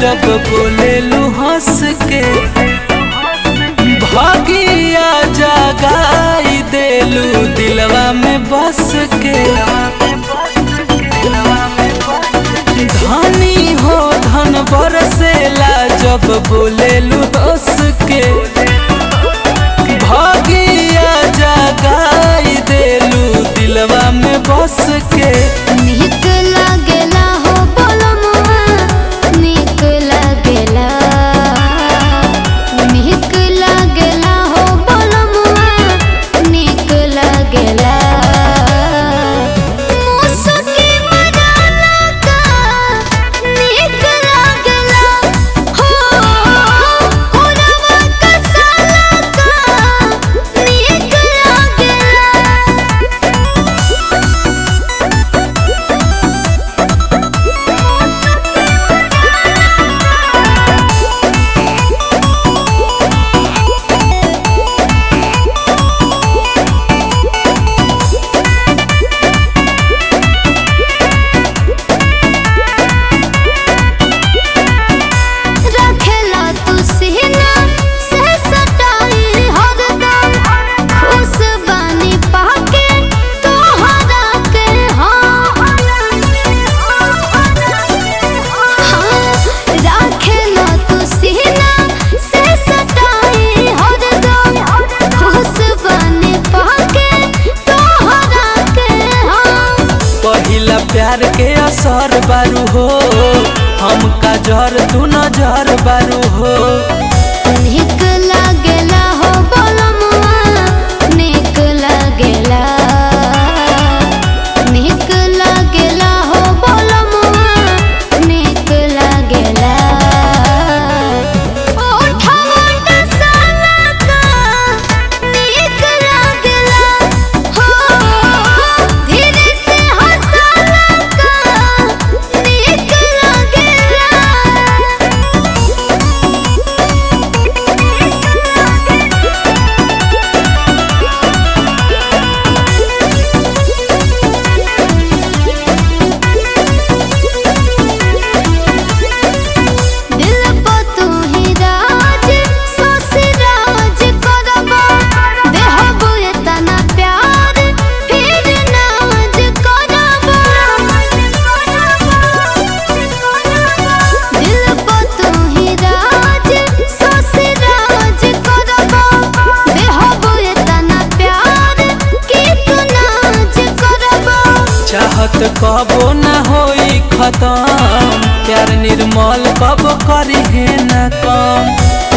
जब बोलेलू हंस के भागिया जगाई देलू दिलवा में बस के धनी हो धन बरसेला जब बोलेलू हंस के भागिया जगाई देलू दिलवा में बस के नीक लागेला हो बोलमुआ नीक लागेला नीक लागेला हो बोलमुआ नीक लागेला मुसकी मजाला का नीक लागेला हो कोरवा कसाला का नीक लागेला रखेला तू सीना से सटाई हरदम खुश बानी पाके तोहरा के हाँ रखेला तू सीना से सटाई हरदम खुश बानी पाके तोहरा के हाँ पहिला प्यार के असर बारू हो हमका जर तू नजर बारू हो नीक लागेला हो बोलमुआ नीक लागेला नीक लागेला हो बोलमुआ नीक लागेला ओठवा साला का नीक लागेला हो धीरे से हंसाला का नीक लागेला दिल पे तू ही राज सोसी राज करबा देहबो इतना प्यार फिर नाज करबा दिल पे तू ही राज सोसी राज करबा देहबो इतना प्यार कि तू नाज करबा चाहत कबो न होई खत्म प्यार निर्मल कब करी है न कम